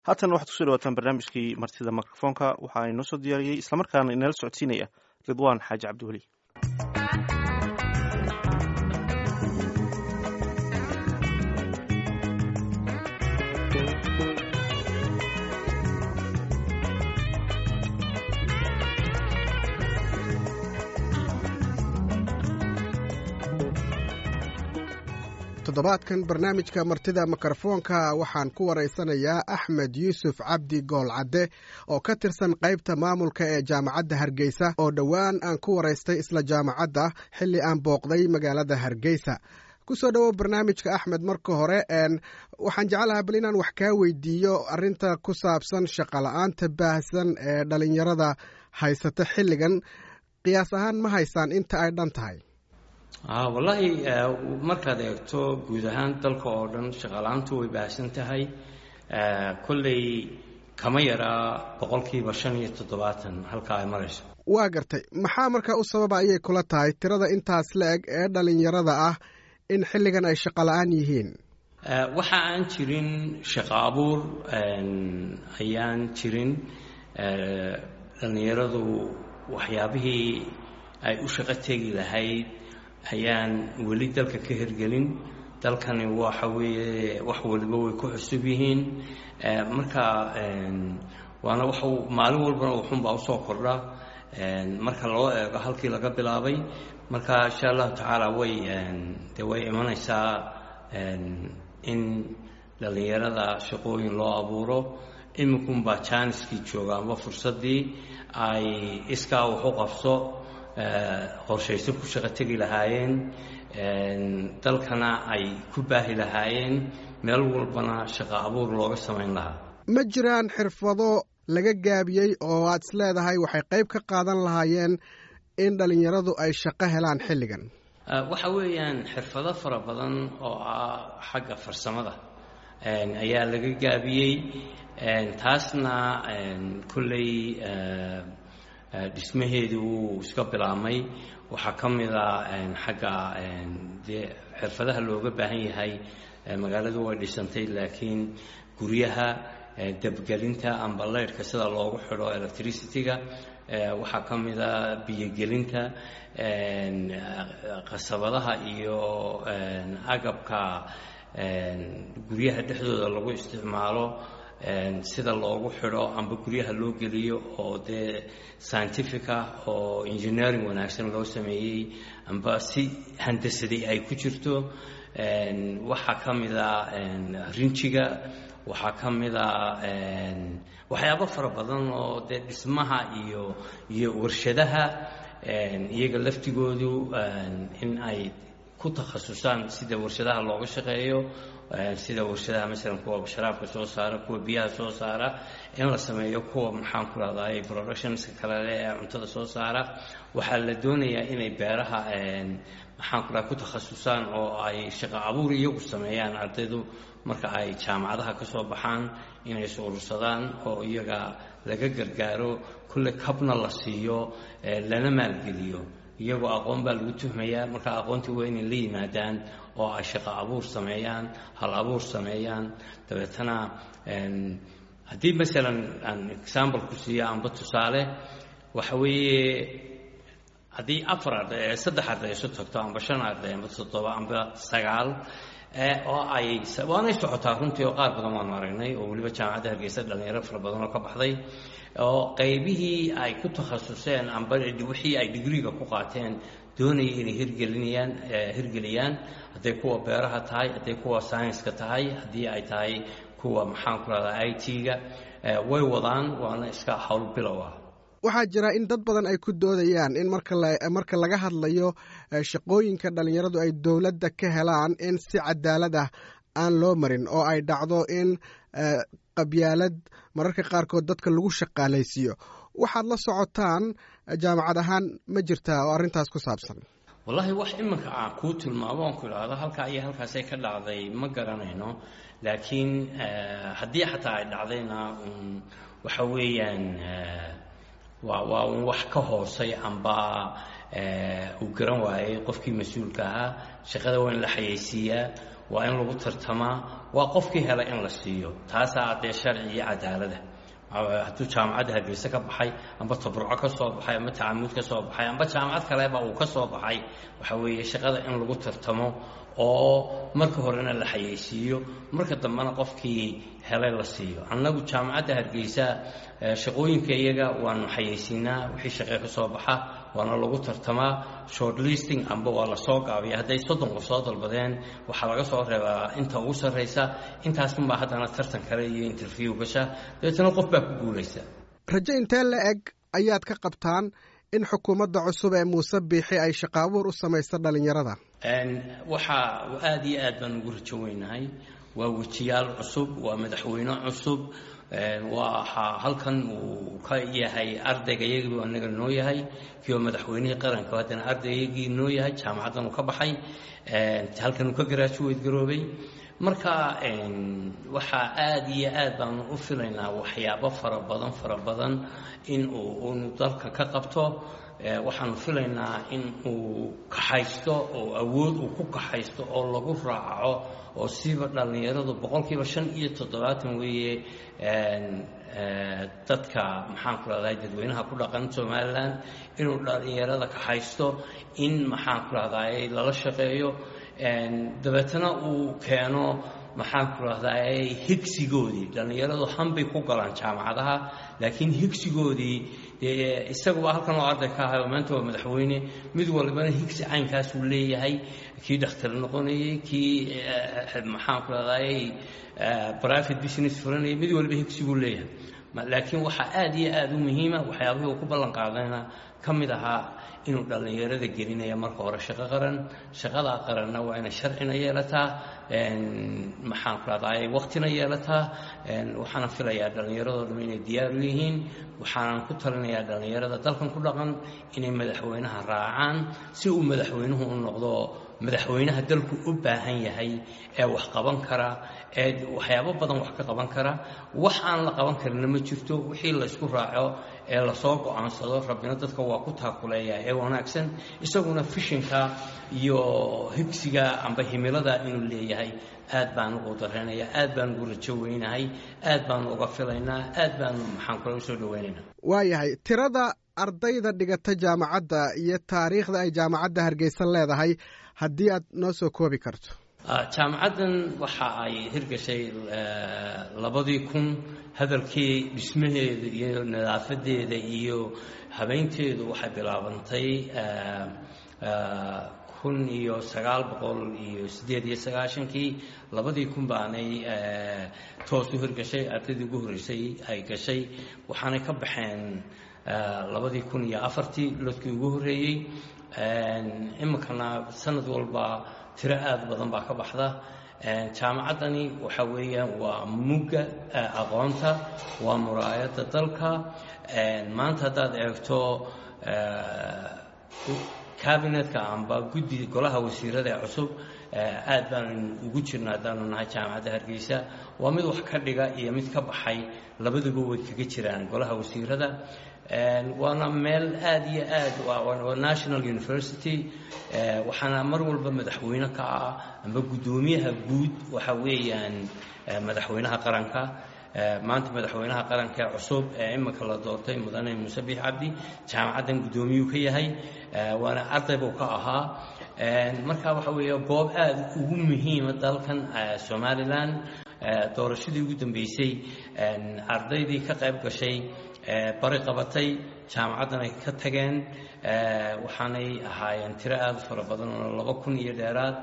haatan waxaad kusoo dhawaataan barnaamijkii martida mikrofoonka waxaa inoo soo diyaariyey islamarkaana inala socodsiinaya ridwaan xaaji cabdiweli toddobaadkan barnaamijka martida mikrofoonka waxaan ku waraysanayaa axmed yuusuf cabdi goolcadde oo ka tirsan qaybta maamulka ee jaamacadda hargeysa oo dhowaan aan ku waraystay isla jaamacadda xilli aan booqday magaalada hargeysa kusoo dhowow barnaamijka axmed marka hore waxaan jeclahaa bal inaan wax kaa weydiiyo arinta ku saabsan shaqola'aanta baahsan ee dhalinyarada haysata xilligan qiyaas ahaan ma haysaan inta ay dhan tahay wallaahi markaad eegto guud ahaan dalka oo dhan shaqaala-aantu way baahsan tahay kolley kama yaraa boqolkiiba shan iyo toddobaatan halkaa ay marayso waa gartay maxaa markaa u sababa ayay kula tahay tirada intaas la eg ee dhalinyarada ah in xilligan ay shaqola-aan yihiin waxa aan jirin shaqo abuur ayaan jirin dhallinyaradu waxyaabihii ay u shaqo tegi lahayd ayaan weli dalka ka hirgelin dalkani waxa weeye wax waliba way ku cusub yihiin marka waana wax maalin walbana wuxunbaa usoo kordha marka loo eego halkii laga bilaabay marka insha allahu tacaala way de way imanaysaa in dhallinyarada shaqooyin loo abuuro iminkunbaa jaaniskii jooga amba fursaddii ay iskaa wax u qabso qorshayso ku shaqo tegi lahaayeen dalkana ay ku baahi lahaayeen meel walbana shaqo abuur looga samayn lahaa ma jiraan xirfado laga gaabiyey oo aad is leedahay waxay qayb ka qaadan lahaayeen in dhallinyaradu ay shaqo helaan xilligan waxa weeyaan xirfado fara badan oo ah xagga farsamada ayaa laga gaabiyey taasna kolley dhismaheedii wuu iska bilaabmay waxaa ka mid a xagga dee xirfadaha looga baahan yahay magaaladu way dhisantay laakiin guryaha dabgelinta amba leyrhka sida loogu xidho electricity-ga waxaa ka mid a biyogelinta qasabadaha iyo agabka guryaha dhexdooda lagu isticmaalo sida loogu xidho amba guryaha loo geliyo oo dee scientifica oo engineering wanaagsan loo sameeyey amba si handasaday ay ku jirto waxaa ka mid a rinjiga waxaa ka mid a waxyaabo fara badan oo dee dhismaha iyo iyo warshadaha iyaga laftigoodu in ay ku takhasusaan sida warshadaha looga shaqeeyo sida warshadaha masalan kuwa sharaabka soo saara kuwa biyaha soo saara in la sameeyo kuwa maxaan ku rahday productionska kalele ee cuntada soo saara waxaa la doonayaa inay beeraha maxaan ku raha ku takhasusaan oo ay shaqo abuur iyagu sameeyaan ardaydu marka ay jaamacadaha ka soo baxaan inay is urursadaan oo iyaga laga gargaaro kulle kabna la siiyo lana maalgeliyo iyagoo aqoon baa lagu tuhmayaa marka aqoontii waa inay la yimaadaan oo ay shaqo abuur sameeyaan hal abuur sameeyaan dabeetana haddii masalan aan example ku siiyo amba tusaale waxa weeye haddii afar arday saddex arday isu tagto amba shan arday amba toddoba amba sagaal oo ay waanay socotaa runtii oo qaar badan waanu aragnay oo weliba jaamacadda hargeysa dhalinyaro fara badan oo ka baxday oo qaybihii ay ku takhasuseen amba wixii ay digriga ku qaateen doonaya inay hirgelinayaan hirgeliyaan hadday kuwa beeraha tahay hadday kuwa scienska tahay haddii ay tahay kuwa maxaan ku rahdaa i t-ga way wadaan waana iska howl bilow ah waxaa jira in dad badan ay ku doodayaan in marka laga hadlayo shaqooyinka dhallinyaradu ay dowladda ka helaan in si cadaalad ah aan loo marin oo ay dhacdo in qabyaalad mararka qaarkood dadka lagu shaqaalaysiiyo waxaad la socotaan jaamacad ahaan ma jirtaa oo arrintaas ku saabsan wallaahi wax iminka aan kuu tilmaamo oon ku idhaahdo halkaa iyo halkaasay ka dhacday ma garanayno laakiin haddii xataa ay dhacdayna waxa weeyaan waa waa un wax ka hoosay amba uu garan waayey qofkii mas-uulka ahaa shaqada waa in la xayeysiiyaa waa in lagu tartamaa waa qofkii hela in la siiyo taasaa dee sharci iyo cadaalada hadduu jaamacadda hargeyse ka baxay amba tabruco ka soo baxay amba tacamuud ka soo baxay amba jaamacad kaleba uu ka soo baxay waxa weeye shaqada in lagu tartamo oo marka horena la xayeysiiyo marka dambena qofkii helay la siiyo annagu jaamacadda hargeysa shaqooyinka iyaga waanu xayeysiinaa wixii shaqee ka soo baxa waana lagu tartamaa short listing amba waa lasoo gaabiya hadday soddon qof soo dalbadeen waxaa laga soo reebaa inta ugu sarraysa intaasunbaa haddana tartan kale iyo interview gasha dabeetana qof baa ku guulaysa rajo intee la eg ayaad ka qabtaan in xukuumadda cusub ee muuse biixi ay shaqaabuur u samayso dhallinyarada waxaa aada iyo aad baan ugu rajo weynahay waa wejiyaal cusub waa madaxweyne cusub waxaa halkan uu ka yahay ardayga iyagii anaga noo yahay kii oo madaxweynihii qaranka haddana ardaygii noo yahay jaamacaddan uu ka baxay halkan uu ka garaajuweyd garoobay marka waxaa aada iyo aad baanu u filaynaa waxyaabo fara badan fara badan in uu unu dalka ka qabto waxaanu filaynaa in uu kaxaysto oo awood uu ku kaxaysto oo lagu raaco oo siiba dhallinyaradu boqolkiiba shan iyo toddobaatan weeye dadka maxaanku rahday dadweynaha ku dhaqan somalilan inuu dhallinyarada kaxaysto in maxaanku rahday lala shaqeeyo dabeetana uu keeno maxaanku rahday higsigoodii dhallinyaradu hanbay ku galaan jaamacadaha laakiin higsigoodii dee isaguba halkan oo arday ka ahay oo maanta waa madaxweyne mid walbana higsi caynkaasuu leeyahay kii dhakhtar noqonayay kii maxaanku rahday private business furanayay mid walba higsiguu leeyahay laakiin waxaa aada iyo aada u muhiima waxyaabihii uu ku ballan qaadayna ka mid ahaa inuu dhallinyarada gelinaya marka hore shaqo qaran shaqadaa qaranna waa inay sharcina yeelataa maxaanku rahday waqtina yeelataa waxaana filayaa dhallinyaradoo dham inay diyaar u yihiin waxaanan ku talinayaa dhallinyarada dalkan ku dhaqan inay madaxweynaha raacaan si uu madaxweynuhu u noqdo madaxweynaha dalku u baahan yahay ee wax qaban kara ee waxyaabo badan wax ka qaban kara wax aan la qaban karina ma jirto wixii la isku raaco ee lasoo go-aansado rabbina dadka waa ku taakuleeya ee wanaagsan isaguna fishinka iyo higsiga amba himilada inuu leeyahay aad baan ugu dareenaya aad baan ugu rajo weynahay aad baanu uga filaynaa aad baanu maxaan kule usoo dhaweynaynaa waayahay tirada ardayda dhigata jaamacadda iyo taariikhda ay jaamacadda hargeysa leedahay haddii aad noo soo koobi karto jaamacaddan waxa ay hirgashay labadii kun hadalkii dhismaheeda iyo nadaafadeeda iyo habeynteedu waxay bilaabantay kun iyo sagaal boqol iyo siddeed iyo sagaashankii labadii kun baanay toos u hirgashay ardaydii ugu horreysay ay gashay waxaanay ka baxeen labadii kun iyo afartii lodkii ugu horreeyey iminkana sanad walba tiro aada badan baa ka baxda jaamacaddani waxa weeyaan waa mugga aqoonta waa muraayadda dalka maanta haddaad eegto cabinetka amba guddi golaha wasiirada ee cusub aad baanu ugu jirna haddaanu nahay jaamacadda hargeysa waa mid wax ka dhiga iyo mid ka baxay labaduba way kaga jiraan golaha wasiirada waana meel aada iyo aad waa national university waxaana mar walba madaxweyne ka ah amba guddoomiyaha guud waxa weeyaan madaxweynaha qaranka maanta madaxweynaha qaranka ee cusub ee iminka la doortay mudane muuse biix cabdi jaamacaddan guddoomiyuu ka yahay waana arday buu ka ahaa marka waxa weeye goob aada ugu muhiima dalkan somalilan doorashadii ugu dambeysay ardaydii ka qayb gashay bari qabatay jaamacaddan ay ka tageen waxaanay ahaayeen tiro aada u fara badan oo laba kun iyo dheeraad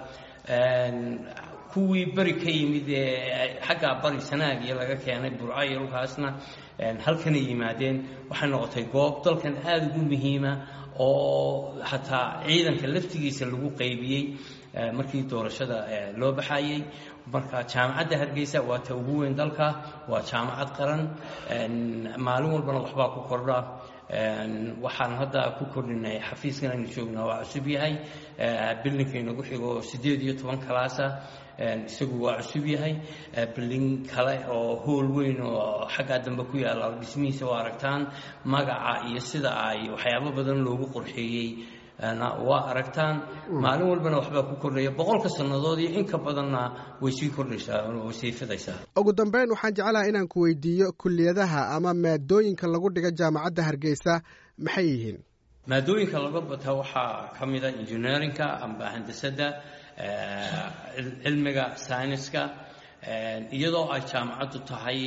kuwii beri ka yimid ee xaggaa bari sanaag iyo laga keenay burco iyo dhulkaasna halkanay yimaadeen waxay noqotay goob dalkan aada ugu muhiima oo xataa ciidanka laftigiisa lagu qaybiyey markii doorashada loo baxayey marka jaamacadda hargeysa waa ta ugu weyn dalka waa jaamacad qaran maalin walbana waxbaa ku kordha waxaan hadda ku kordhinay xafiiskan aynu joognaa waa cusub yahay bildinka inagu xigo siddeed iyo toban kalaasa isagu waa cusub yahay bildin kale oo hool weyn oo xaggaa dambe ku yaalla dhismihiisa waa aragtaan magaca iyo sida ay waxyaabo badan loogu qorxeeyey waa aragtaan maalin walbana waxbaa ku kordhaya boqolka sannadood iyo inka badanna way sii kordhaysaa way sii fidaysaa ugu dambeyn waxaan jeclaha inaan ku weydiiyo kuliyadaha ama maadooyinka lagu dhiga jaamacadda hargeysa maxay yihiin maadooyinka laga bata waxaa ka mida engineerinka amba handasadda cilmiga syniska iyadoo ay jaamacaddu tahay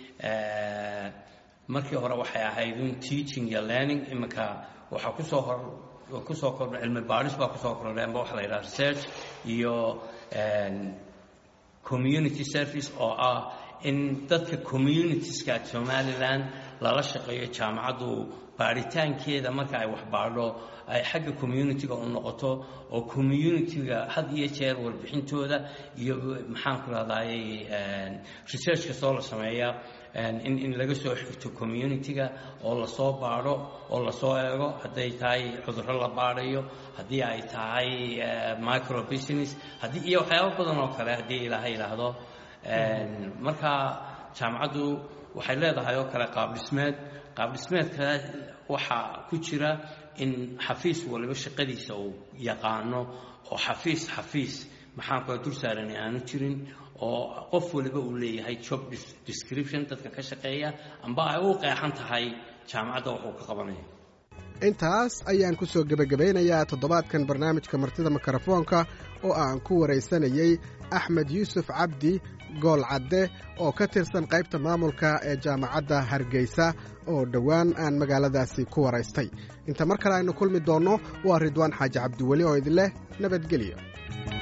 markii hore waxay ahayd un teaching iyo learning iminka waxaa kusoo hor kusoo kordha cilmi baadhis baa kusoo kordhay amba waxa la yidhaha research iyo community service oo ah in dadka communitieska somaliland lala shaqeeyo jaamacaddu baaritaankeeda marka ay wax baadho ay xagga communitiga u noqoto oo communitiga had iyo jeer warbixintooda iyo maxaan ku rahdaayey research kastoo la sameeya in in laga soo xigto communitiga oo lasoo baadho oo lasoo eego hadday tahay cudurro la baadhayo haddii ay tahay micro business haddii iyo waxyaabo badan oo kale haddii ilaaha yidhaahdo marka jaamacaddu waxay leedahay oo kale qaab dhismeed qaab dhismeedka waxaa ku jira in xafiis waliba shaqadiisa uu yaqaano oo xafiis xafiis maxaan kula dul saarani aanu jirin oo qof waliba uu leeyahay job description dadka ka shaqeeya amba ay u qeexan tahay jaamacadda wuxuu ka qabanaya intaas ayaan ku soo gebagabaynayaa toddobaadkan barnaamijka martida mikrofoonka oo aan ku waraysanayey axmed yuusuf cabdi gool cadde oo ka tirsan qaybta maamulka ee jaamacadda hargeysa oo dhowaan aan magaaladaasi ku waraystay inta mar kale aynu kulmi doonno waa ridwaan xaaji cabdiweli oo idin leh nabadgelyo